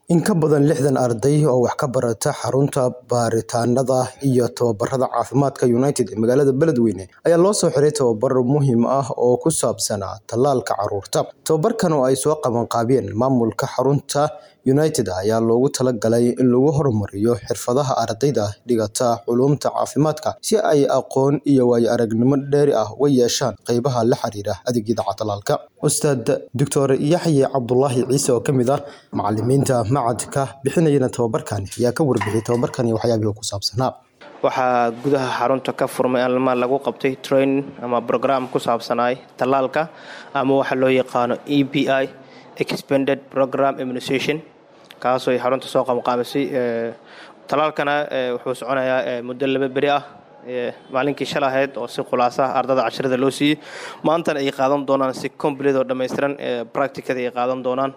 In ka badan lixdan arday oo wax ka barata xarunta baaritaanada iyo tababarada caafimaadka United ee magaalada Beledweyne ayaa loo soo xiray tababar muhiim ah oo ku saabsanaa tallaalka carruurta. Tababarkan oo ay soo qabanqaabiyeen maamulka xarunta United ayaa loogu talagalay in lagu horumariyo xirfadaha ardayda dhigata culuumta caafimaadka si ay aqoon iyo waayo-aragnimo dheeri ah uga yeeshaan qaybaha la xiriira adeegyada tallaalka. Ustaad Dr. Yaxye Cabdulaahi Ciise oo ka mid ah macallimiinta macadka bixinayana tababarkan ayaa ka warbixiyay tababarkan iyo waxyaabihii ku saabsanaa. waxaa gudaha xarunta ka furmay alma lagu qabtay training ama program ku saabsanaay tallaalka ama waxa loo yaqaano e b i expanded program immunization kaasoo ay xarunta soo qabanqaabisay tallaalkana wuxuu soconayaa muddo laba beri ah maalinkii shal ahayd oo si khulaasa ardada casharada loo siiyey maantana ay qaadan doonaan si complete oo dhammaystiran practicada ay qaadan doonaan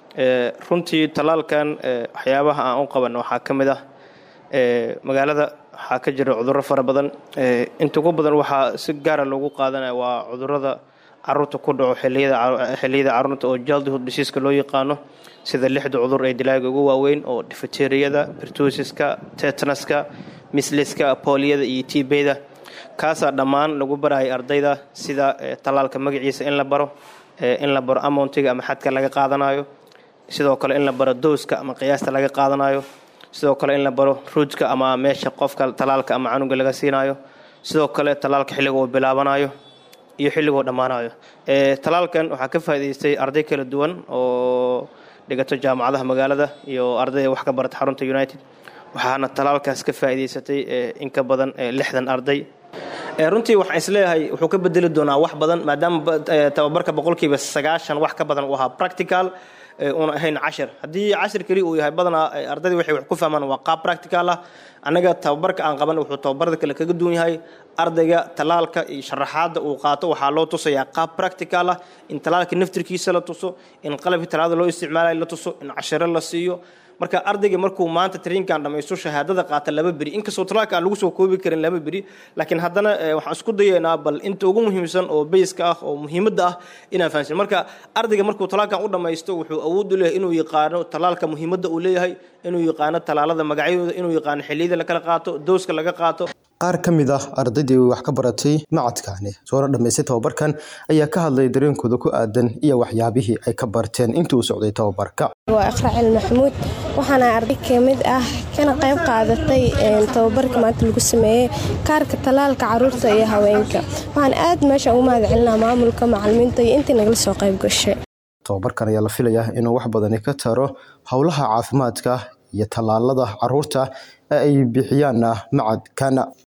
runtii tallaalkan waxyaabaha aan u qaban waxaa ka mid ah magaalada waxaa ka jira cudurro fara badan inta ugu badan waxaa si gaara loogu qaadanaya waa cudurrada caruurta ku dhaco xilliyada carruurta oo childhood diseaska loo yaqaano sida lixda cudur ee dilaaga ugu waaweyn oo difateriyada birtosiska tetanaska misliska booliyada iyo tibeyda kaasaa dhammaan lagu barayay ardayda sida tallaalka magaciisa in la baro in la baro amountiga ama xadka laga qaadanayo sidoo kale in la baro dowska ama qiyaasta laga qaadanayo sidoo kale in la baro ruujka ama meesha qofka tallaalka ama canuga laga siinayo sidoo kale tallaalka xilliga uu bilaabanayo iyo xilligoo dhammaanayo tallaalkan waxaa ka faa'idaystay arday kala duwan oo dhigato jaamacadaha magaalada iyo ardayda wax ka barata xarunta united waxaana tallaalkaas ka faa'idaysatay in ka badan lixdan arday runtii waxaan isleeyahay wuxuu ka bedeli doonaa wax badan maadaama tababarka boqolkiiba sagaashan wax ka badan uu ahaa practical una ahayn cashir haddii cashir keli uu yahay badanaa ardayda waxay wax ku fahmaan waa qaab practical ah annaga tababarka aan qaban wuxuu tababarada kale kaga duwan yahay ardayga tallaalka iyo sharaxaadda uu qaato waxaa loo tusayaa qaab practical ah in tallaalka naftirkiisa la tuso in qalabkii tallaalada loo isticmaalayo la tuso in cashiro la siiyo marka ardayga markuu maanta trainkan dhamaysto shahaadada qaata laba beri inkastoo talaalka aan lagu soo koobi karin laba beri laakiin haddana waxaan isku dayaynaa bal inta ugu muhiimsan oo bayska ah oo muhiimadda ah inaan fahansin marka ardayga markuu talaalkan u dhamaysto wuxuu awood u leeyahay inuu yaqaano talaalka muhiimadda uu leeyahay inuu yaqaano talaalada magacyadooda inuu yaqaano xilliyada la kala qaato dowska laga qaato qaar ka mid ah ardaydii wax ka baratay macadkani soona dhammaystay tababarkan ayaa ka hadlay dareenkooda ku aadan iyo waxyaabihii ay ka barteen intii uu socday tababarka waa iqracil maxamuud waxaana arday ka mid ah kana qayb qaadatay tababarka maanta lagu sameeyey kaarka tallaalka caruurta iyo haweenka waxaan aad meesha ugu mahad celinaa maamulka macalimiinta iyo intii nagala soo qayb gashay tababarkan ayaa la filayaa inuu wax badani ka taro howlaha caafimaadka iyo tallaalada caruurta ee ay bixiyaan macadkana